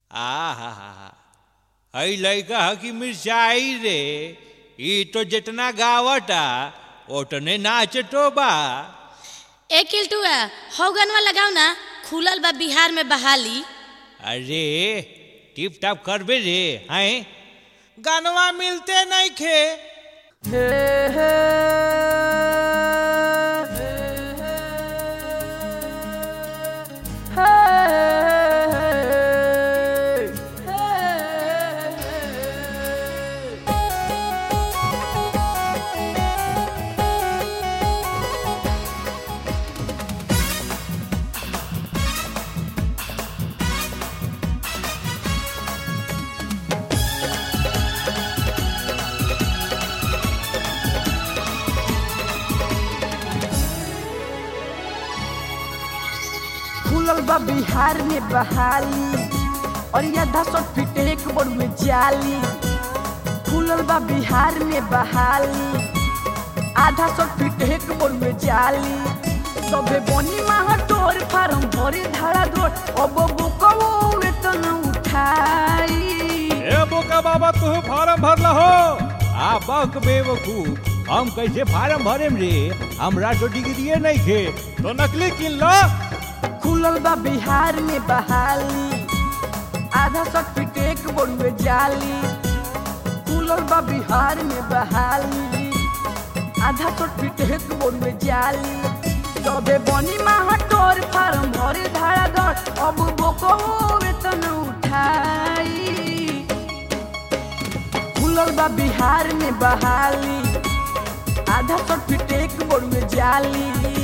आहा हई लइका ह कि मिर्चाई रे ई तो जितना गावटा ओतने नाचतो बा ए किल्टुआ हौ गनवा लगाओ ना खुलल बा बिहार में बहाली अरे टिप टाप करबे रे हैं गानवा मिलते नहीं खे खुलल बा बिहार में बहाली और आधा सौ फीट एक बोर में जाली खुलल बा बिहार में बहाली आधा सौ फीट एक बोर में जाली सबे बनी माह तोर फार्म भरे धारा धोर अब बुकवो वेतन उठाई ए बोका बाबा तू फार्म भरला हो आ बक बेवकूफ हम कैसे फार्म भरेम रे हमरा तो डिग्रीए नहीं खे तो नकली किन लो खुलल बा बिहार में बहाली आधा सौ फीट एक बोर में जाली खुलल बा बिहार में बहाली आधा सौ फीट एक बोर में जाली सबे बनी माह तोर फार्म भरे धारा दर अब बोको वेतन उठाई खुलल बा बिहार में बहाली आधा सौ फीट एक बोर में जाली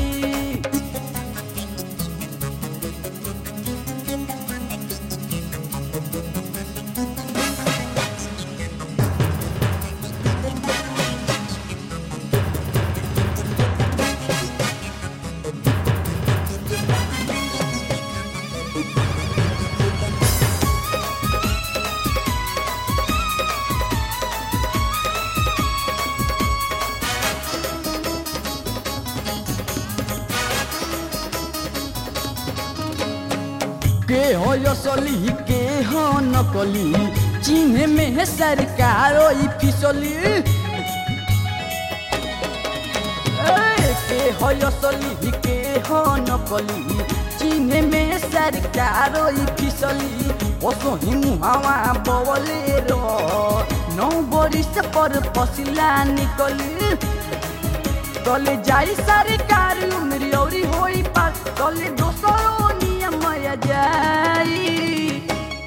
के हो असली के हो नकली चिन्ह में है सरकार ई फिसली ए, के हो असली के हो नकली चिन्ह में सरकार ई फिसली ओसो ही मुहावा बवले रो नौ बरिस पर पसिला निकली तले जाई सरकार उमरी औरी होई पार तले दोसरो नियम जाई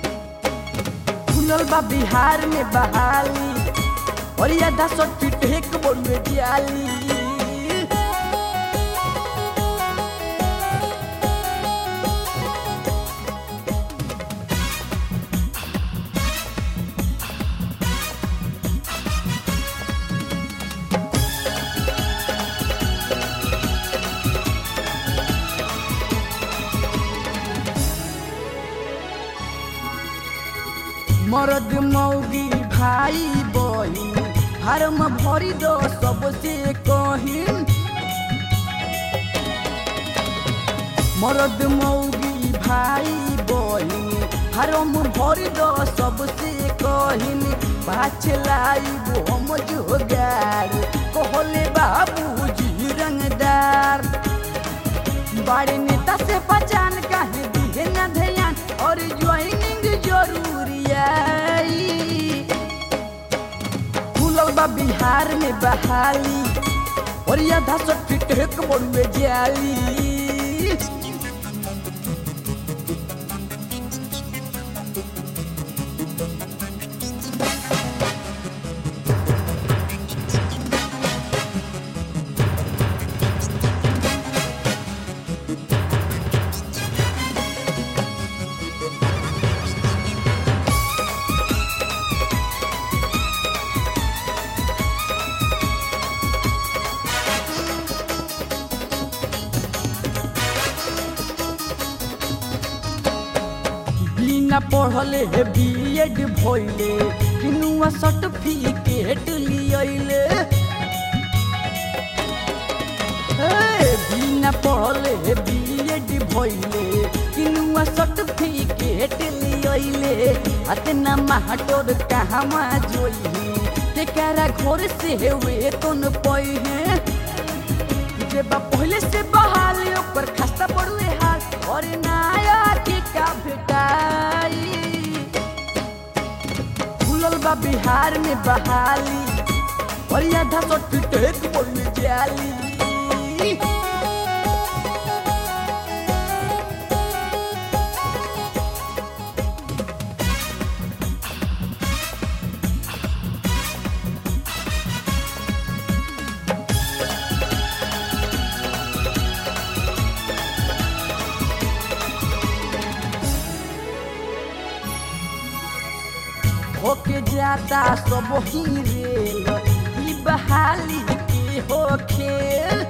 खुलल बा बिहार में बहाली और आधा सौ फीट एक बोर में दियाली मरद मौगी भाई बहिन फार्म भरी दो सबसे कहिन मरद मौगी भाई बहिन फार्म भरी दो सबसे कहिन पाछलाई हम जोगार कहले बाबूजी रंगदार बड़े नेता से पहचान काहे दिहे न ध्यान और ज्वाइनिंग जरूरी आई खुलल बा बिहार में बहाली और आधा सौ फीट एक बोर में जाली बिना पढ़ले हे बीएड भइले किनुआ सर्टिफिकेट लियले हे बिना पढ़ले हे बीएड भइले किनुआ सर्टिफिकेट लियले बितैले अतना महटोर कहवा जोई के करा घोर से हुए तोन पई है जे बा पहले से बहाल ऊपर खस्ता पड़ुए हाल और नाया के का भेटाई खुलल बा बिहार में बहाली और आधा सौ फीट एक बोल जाली होके जाता सब ही रेल ई बहाली के हो खेल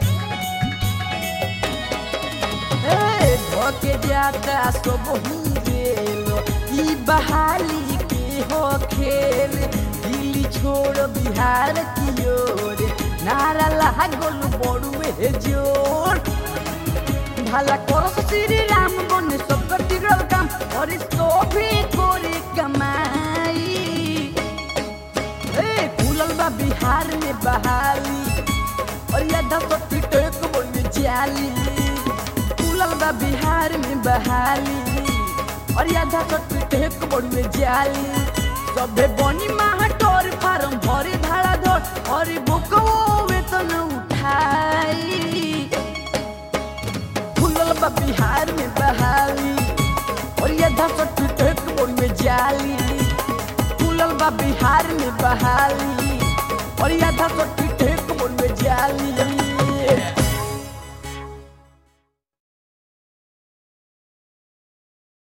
ए, होके जाता सब ही रेल ई बहाली के हो खेल दिल्ली छोड़ बिहार की ओर नारा लागल बड़ुए जोर ভালা করস শ্রী রাম বনে সব টিরল কাম और सोभी कोरी कमाई ए फूलल बा बिहार में बहाली और या दस फीट एक बोल जाली फूलल बा बिहार में बहाली और या दस फीट एक बोल जाली सबे बनी माहटोर फार्म भरे धाड़ा धोर और बुको वेतन उठाई फूलल बा बिहार में बहाली और ये दस फीट एक बोल में जाली फूलल बा बिहार में बहाली और ये दस फीट एक बोल में जाली